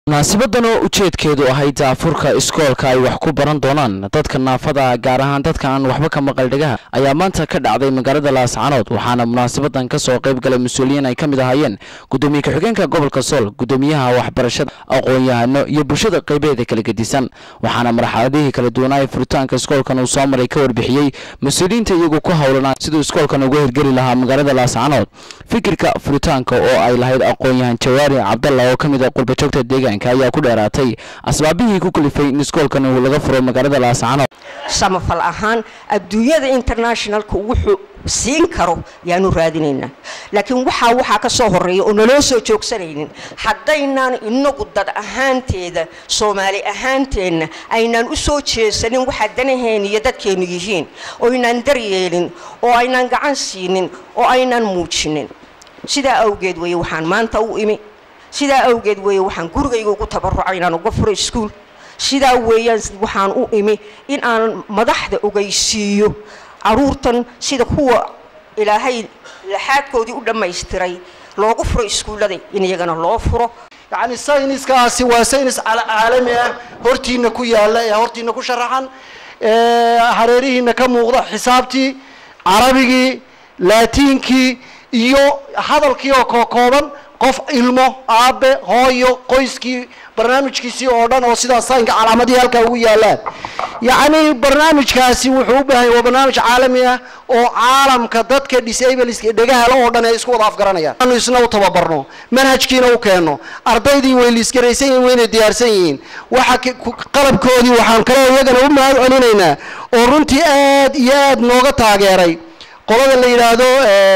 munaasibadan oo ujeedkeedu ahayd daafurka iskoolka ay wax ku baran doonaan dadka naafada gaar ahaan dadka aan waxba ka maqal dhegaha ayaa maanta ka dhacday magaalada laascanood waxaana munaasabadan kasoo qayb galay mas-uuliyiin ay ka mid ahaayeen gudoomiye ku-xigeenka gobolka sool gudoomiyaha waxbarashada aqoon-yahano iyo bulshada qaybeeda kala gedisan waxaana marxaladihii kala duwanaa furitaanka iskoolkan uu soo maray ka warbixiyey mas-uuliyiinta iyagu ku howlanaa siduu iskoolkan uga hirgeli lahaa magaalada laascanood fikirka furitaanka oo ay lahayd aqoon-yahan jawaari cabdalla oo ka mid ah qurbajoogta deegaanka ayaa ku dheeraatay asbaabihii ku kalifay in iskoolkan uu laga furo magaalada laascanood samafal ahaan adduunyada internationalka wuxuu siin karo yaanu raadinaynaa laakiin waxaa waxaa ka soo horeeya oo naloo soo joogsanaynin haddaynaan inagu dad ahaanteeda soomaali ahaanteenna aynaan u soo jeesanin waxa danaheen iyo dadkeennu yihiin oo aynaan daryeelin oo aynaan gacan siinin oo aynaan muujinin sidaa awgeed weeye waxaan maanta u imi sidaa awgeed weeye waxaan gurigayga ugu tabarucay inaan uga furo iskuol sidaa weeyaan waxaan u imi in aan madaxda ogeysiiyo caruurtan sida kuwa ilaahay laxaadkoodii u dhammaystiray loogu furo iskuullada in iyagana loo furo yacni sayniskaasi waa saynis caalami ah hortiina ku yaalla ee hortiina ku sharaxan hareerihiina ka muuqda xisaabtii carabigii laatiinkii iyo hadalkii oo kookooban qof ilmo aabe hooyo qoyskii barnaamijkiisii oo dhan oo sidaas saynka calaamadihii halkaa ugu yaalaan yacni barnaamijkaasi wuxuu u baahan waa barnaamij caalami ah oo caalamka dadka disableska dhegahale oo dhan ay isku wada afgaranayaan anu isna u tababarno manhajkiina u keenno ardaydii way liisgaraysan yihin wayna diyaarsan yihiin waxa qalabkoodii waxaan kaloo iyagana u mahad celinaynaa oo runtii aad iyo aad nooga taageeray qolada la yidhaahdo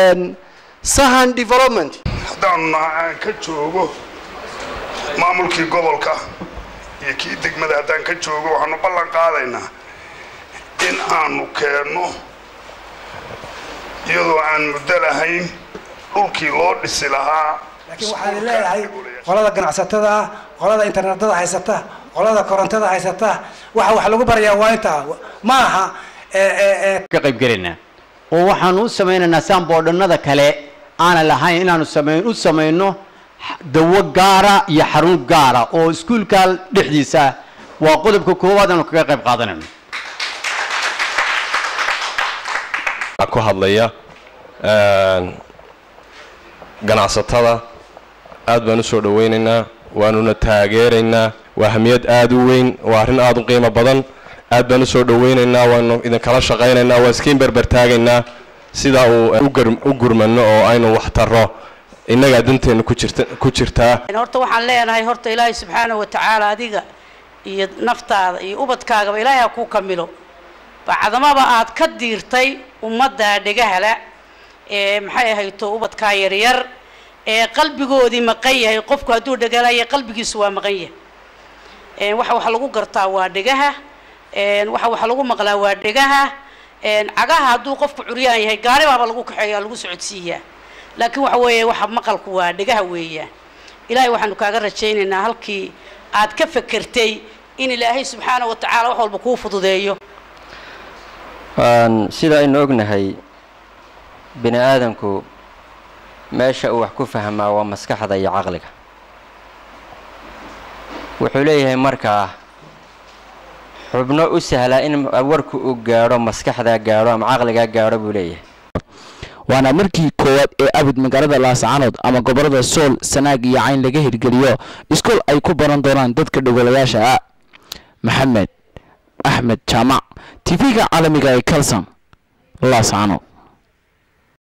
sahan development haddaan aan ka joogo maamulkii gobolka iyo kii degmada haddaan ka joogo waxaanu ballan qaadaynaa in aanu keenno iyadoo aan muddo lahayn dhulkii loo dhisi lahaa laakiin waxaan leeyahay qolada ganacsatada qolada internetada haysata qolada korontada haysata waxa wax lagu barayaa waa intaa ma aha ka qaybgelaynaa oo waxaanu u samaynaynaa saan boodhanada kale aanan lahayn inaanu samayn u samayno dawo gaara iyo xarun gaara oo iskuulka dhexdiisa waa qodobka koowaad aanu kaga qayb qaadanayno ku hadlaya ganacsatada aad baan u soo dhawaynaynaa waanuna taageeraynaa waa hamiyad aad u weyn waa arrin aad u qiimo badan aad baan u soo dhawaynaynaa waanu idinkala shaqaynaynaa waa iskiin berbertaagaynaa sidaa uu u gurmano oo aynu wax taro innagaa danteena ku jirtaa horta waxaan leenahay horta ilaahay subxaana wa tacaala adiga iyo naftaada iyo ubadkaagaba ilaahay ha kuu kamilo bacdamaba aad ka diirtay ummadda dhegahala ee maxay ahayto ubadkaa yaryar ee qalbigoodii maqan yahay qofku hadduu dhegalaya qalbigiisu waa maqan yahay waxa wax lagu gartaa waa dhegaha waxa wax lagu maqlaa waa dhegaha cagaha hadduu qofku curyaan yahay gaaribaaba lagu kaxeeya lagu socodsiiyaa laakiin waxa weeye waxa maqalku waa dhegaha weeyaan ilaahay waxaanu kaaga rajaynaynaa halkii aad ka fekertay in ilaahay subxaana wa tacaala wax walba kuu fududeeyo sida aynu ognahay bini aadamku meesha uu wax ku fahmaa waa maskaxda iyo caqliga wuxuu leeyahay markaa xubno u sahlaa in warku uu gaadho maskaxdaa gaadho ama caqligaa gaadho buu leeyahay waana markii koowaad ee abid magaalada laascanood ama gobolada sool sanaag iyo cayn laga hirgeliyo iskool ay ku baran doonaan dadka dhogolayaasha ah maxamed axmed jaamac tv-ga caalamiga ee kalson laascanood